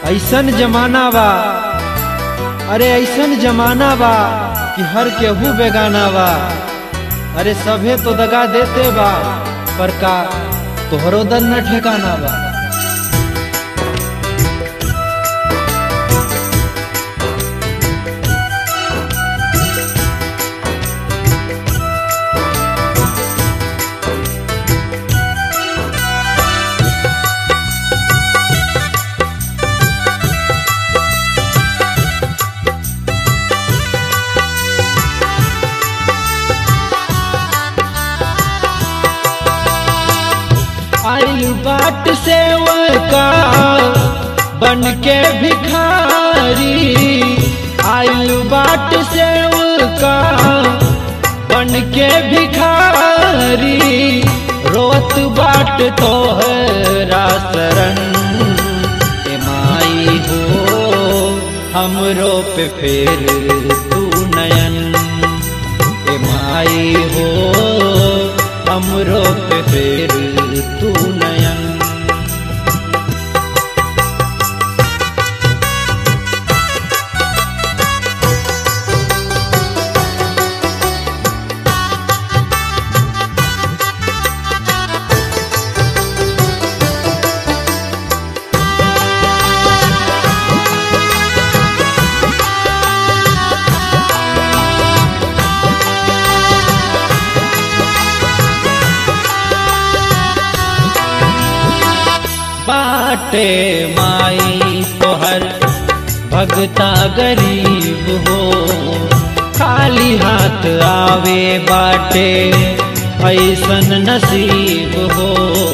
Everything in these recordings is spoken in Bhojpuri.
ऐसन जमाना बा अरे ऐसन जमाना बा कि हर केहू बेगाना बा अरे सभे तो दगा देते बा पर का तोहरो दर न ठिकाना बा आइल बाट से का बन के भिखारी आइल बाट से का बन के भिखारी रोत बाट तोहरा शरण ए माई हो हमरो पे फेर तू नयन ए माई हो हमरो पे फेर तू नयन बाटे माई तोहर भगता गरीब हो खाली हाथ आवे बाटे ऐसन नसीब हो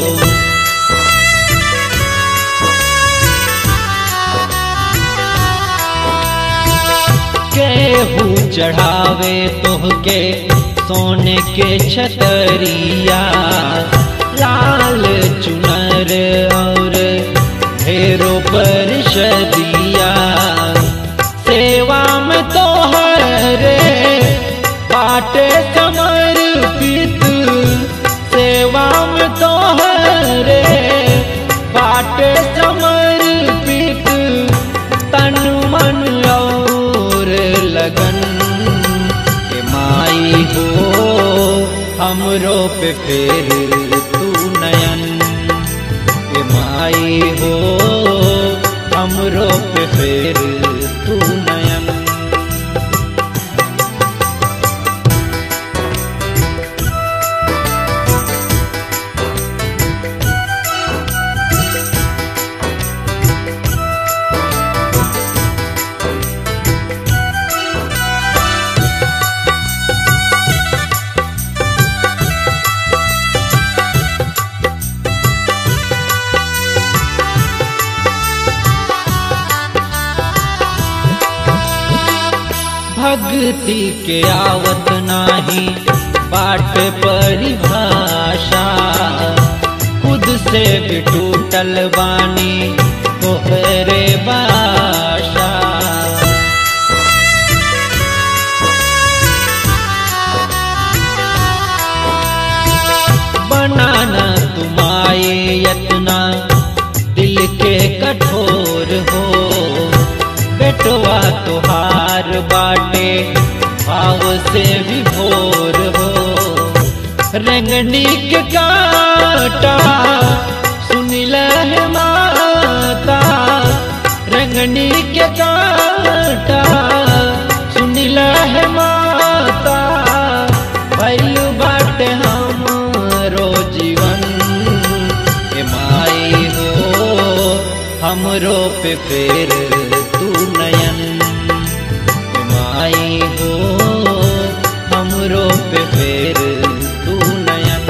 केहू चढ़ावे तोहके सोने के छतरिया लाल चुनर और ढेरों पर शदिया सेवा में तो हरे बाटे समर्पित सेवा में तो हरे बाटे समर्पित तन मन और लगन के माई हो हमरो पे फेर तू नयन के माई हो हमरो पे फेर तू नयन भक्ति के आवत नाही बाट परिभाषा खुद से भी टूटल बानी तोहरे बाशा बनाना तुम्हारे यतना दिल के कठोर हो बेटवा तुहार बाटे भाव से विभोर हो रंगनी के काटा सुनिल है माता रंगनी के काटा सुनिल है माता भैल बाटे हमरो जीवन के माई हो हमरो पे फेर तू नयन के माई हो हमरो पे फेर तू नयन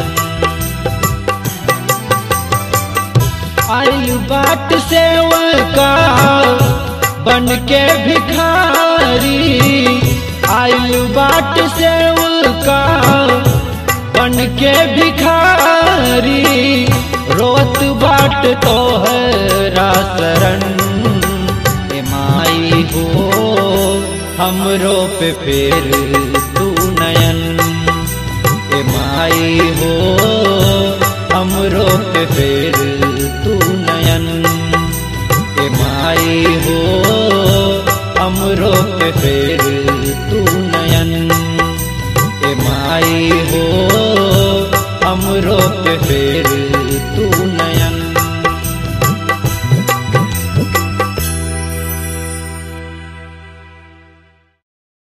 आइल बाट से का बन के भिखारी आइल बाट से का बन के भिखारी रोत बाट तोहरा शरण ए माई हो हमरो पे फेर तू नयन ए माई हो हमरो पे फेर तू नयन ए ए माई हो हमरो पे फेर तू नयन ए माई हो